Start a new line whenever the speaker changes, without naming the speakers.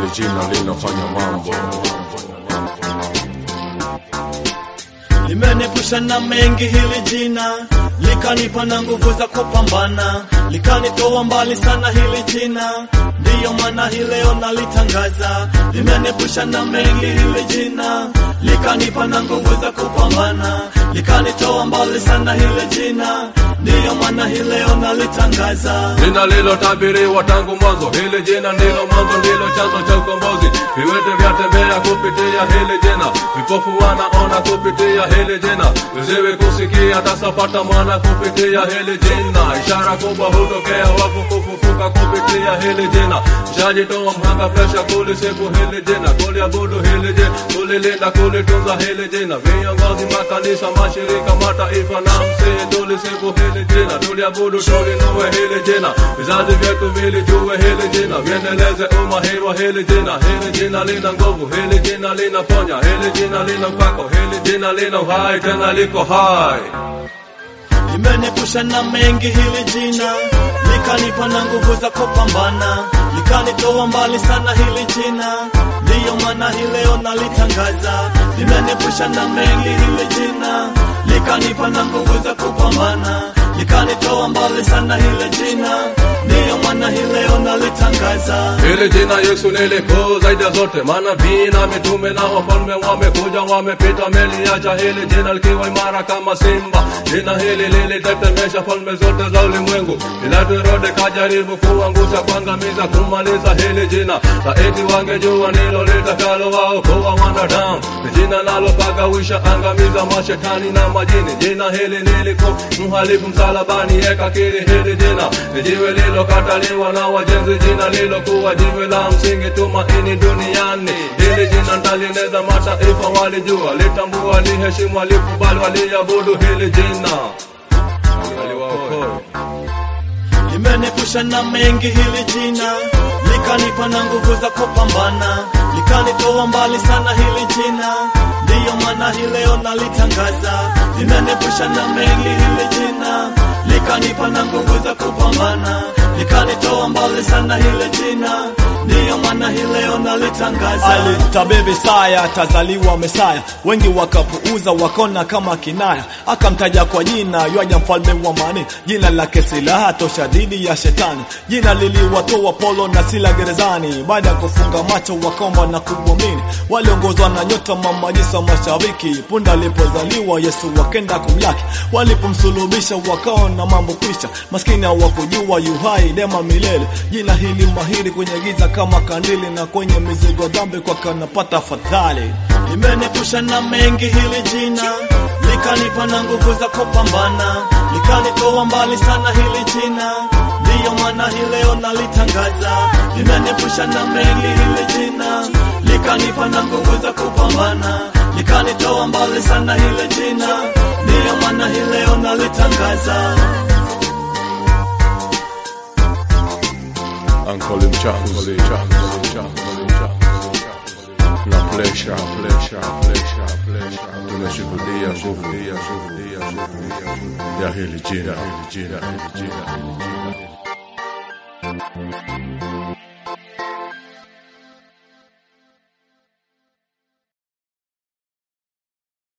hili jina linafanya mambo
limenipusha na mengi hili jina likanipa na nguvu za kupambana likanitoa mbali sana hili jina ndiyo maana hii leo nalitangaza limenipusha na mengi hili jina likanipa na nguvu za kupambana likanitoa mbali sana hili jina ndiyo maana hii leo nalitangaza
jina lilotabiriwa tangu mwanzo hili jina ndilo mwanzo ndilo chanzo cha ukombozi viwete vyatembea kupitia hili jina vipofu wanaona kupitia hili jina viziwi kusikia tasapata mwana kupitia hili jina ishara kubwa hutokea wafu kufufuka kupitia hili jina shajitoa mhanga presha kulisifu hili jina kuliabudu hili jina kulilinda kulitunza hili jina viongozi makanisa mashirika mataifa na msii tulisifu hili jina tuliabudu tulinue hili jina vizazi vyetu vilijue hili jina viendeleze umahiri wa hili jina hili jina lina nguvu hili jina linaponya hili jina lina mpako hili jina lina uhai tena liko hai
limenipusha na mengi hili jina likanipa na nguvu za kupambana likanitoa mbali sana hili jina ndiyo maana hii leo nalitangaza limenipusha na mengi hili jina likanipa na nguvu za kupambana likanitoa mbali sana hili jina ndiyo maana hii leo nalitangaza
Hili jina Yesu ni likuu zaidi ya zote, manabii na mitume na wafalme wamekuja wamepita, meliacha hili jina likiwa imara kama simba. Jina hili lilitetemesha falme zote za ulimwengu. Pilato Herode kajaribu kuangusha, kuangamiza, kumaliza hili jina, laiti wangejua ndilo litakalo waokoa wanadamu. Ni jina nalopagawisha, angamiza mashetani na majini. Jina hili ni likuu, mhalifu msalabani ekakiri hili jina, ni jiwe lilokataliwa na wajenzi, jina lilokuwa jiwe la msingi, tumaini duniani. Hili jina ntalieneza, mataifa walijua, litambua, liheshimu, walikubali, waliabudu hili jina, waliwaokoa
limenipusha na mengi hili jina likanipa na nguvu za kupambana likanitoa mbali sana hili jina ndiyo maana hii leo nalitangaza limenipusha na mengi hili jina likanipa na nguvu za kupambana likanitoa mbali sana hili jina ndiyo maana hii leo nalitangaza alitabiri saya atazaliwa mesaya wengi wakapuuza wakona kama kinaya akamtaja kwa jina ywaja mfalme wa mani jina lake silaha tosha dhidi ya shetani jina liliwatoa polo na sila gerezani baada ya kufunga macho wakaomba na kumwamini waliongozwa na nyota mamajisa mashariki punda alipozaliwa yesu wakenda kumlaki walipomsulubisha wakaona mambo kwisha maskini hawakujua yuhai dema milele jina hili mahiri kwenye giza kama kandili na kwenye mizigo dhambi kwa kanapata fadhali limenipusha na mengi hili jina likanipa na nguvu za kupambana likanitoa mbali sana hili jina ndiyo maana hii leo nalitangaza limenipusha na mengi hili jina likanipa na nguvu za kupambana likanitoa mbali sana hili jina ndiyo maana hii leo nalitangaza
Uncle Mchakuzi, Mchakuzi, Mchakuzi, Mchakuzi. na plesha plesha plesha plesha tumeshuhudia nguvu ya nguvu ya nguvu ya hili jina hili jina hili jina hili jina